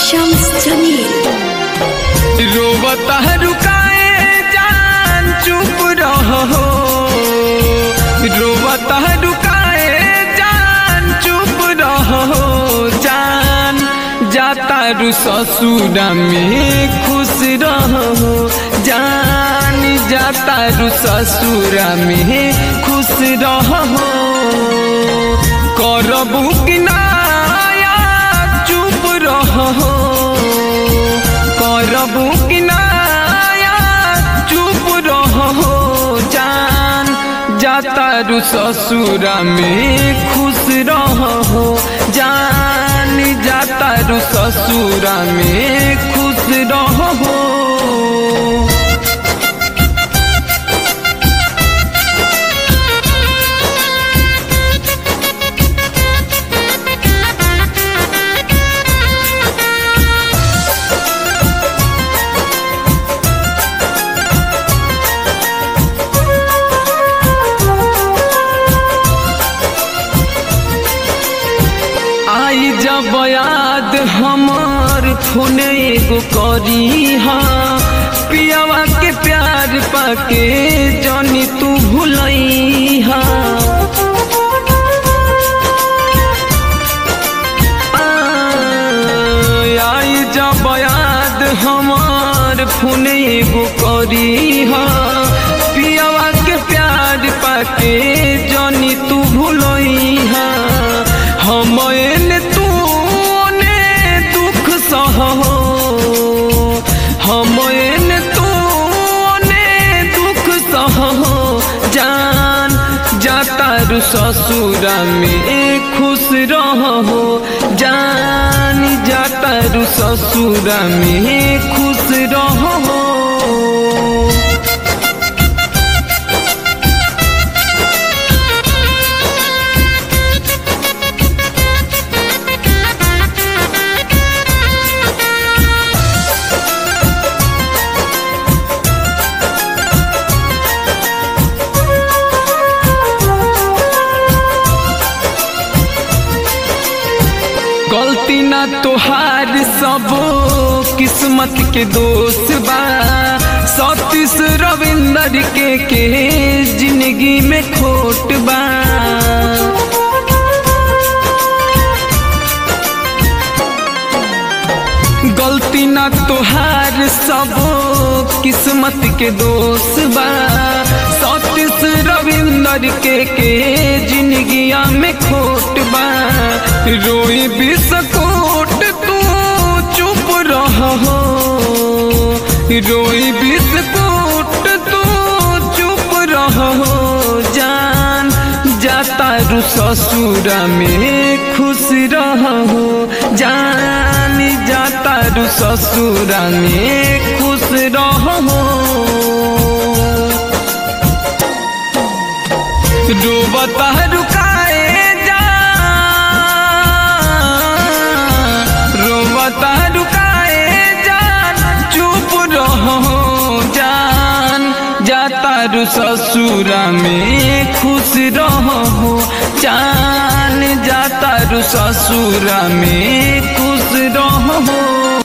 शम्स जमील रोवता रुकाए जान चुप रहो रोवता रुकाए जान चुप रहो जान जाता रु ससुरा में खुश रहो जान जाता रु ससुरा में खुश रहो करबू कि नाया चुप रहो करबू कि नाया चुप रहो जान जाता रु ससुरा में खुश रहो जान जाता रु ससुरा में खुश रहो आई जब याद हमार फोन एगो करी हा पियावा के प्यार पाके जानी तू भुलई हा आई जब याद हमार फोन एगो करी हा पियावा के प्यार पाके जानी तू भुलई हा हम एने तू ने दुख सहो हम एने तू ने दुख सहो जान जाता रु ससुरा में खुश रहो जान जाता रु ससुरा में खुश रहो गलती ना तोहार सब किस्मत के दोस्त बा सतीश रविंदर के के जिंदगी में खोट बा गलती ना तोहार सब किस्मत के दोस्त बा सतीश रविंदर के के जिंदगिया में खोट बा रोई बिस्कोट तू चुप रहो रोई बिस्कोट तू चुप रहो जान जाता रु ससुरा में खुश रहो जान जाता रु ससुरा में खुश रहो डूबता रुकाए जा रोबता रुकाए जान चुप रहो जान जाता रु ससुरा में खुश रहो जान जाता रु ससुरा में खुश रहो